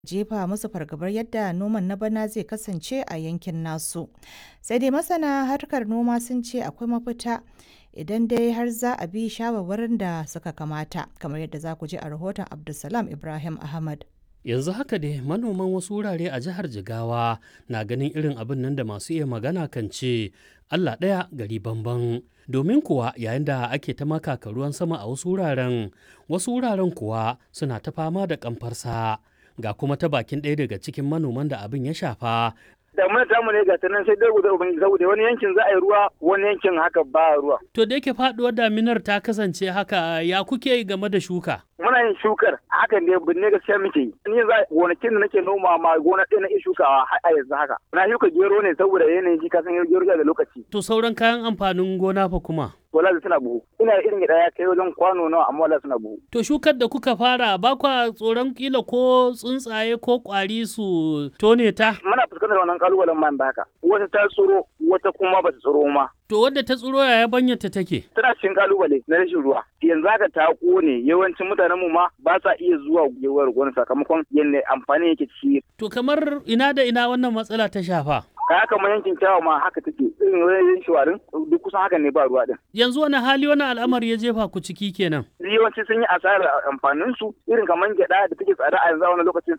jefa musu fargabar yadda noman na bana zai kasance a yankin nasu. Sai dai masana harkar noma sun ce akwai mafita idan dai har za a bi shawarwarin da suka kamata kamar yadda za ku ji a rahoton Abdulsalam Ibrahim Ahmad. yanzu haka dai manoman wasu wurare a jihar jigawa na ganin irin abin nan da masu iya magana kan ce allah ɗaya gari bamban domin kuwa yayin da ake ta makaka ruwan sama a wasu wuraren wasu wuraren kuwa suna ta fama da kamfarsa ga kuma ta bakin ɗaya daga cikin manoman da abin ya shafa damuna ta mu ne ga nan sai dai guda ubangiji saboda wani yankin za a yi ruwa wani yankin haka ba ruwa to da yake faduwar daminar ta kasance haka ya kuke game da shuka muna yin shukar hakan ne binne gaskiya muke yi ni yanzu gonakin da nake noma ma gona ɗaya na iya shukawa har a yanzu haka na shuka gero ne saboda yanayin shi kasan gero da lokaci to sauran kayan amfanin gona fa kuma wala suna buhu ina irin gida ya kai wajen kwano nawa amma wala suna buhu to shukar da kuka fara ba kwa tsoron kila ko tsuntsaye ko kwari su tone ta muna fuskantar wannan kalubalen man da haka wata ta tsoro wata kuma ba ta tsoro ma to wadda ta tsoro yaya banyarta take tana cikin kalubale na rashin ruwa yanzu haka ta kone yawancin mutanen mu ma ba sa iya zuwa gewar gona sakamakon yadda amfani yake ci to kamar ina da ina wannan matsala ta shafa kaya kamar yankin kyawa ma haka take irin wajen shawarin duk kusan haka ne ba ruwa din yanzu wani hali wani al'amari ya jefa ku ciki kenan yawanci sun yi asarar amfanin su irin kamar gyada da take tsada a yanzu a wani lokacin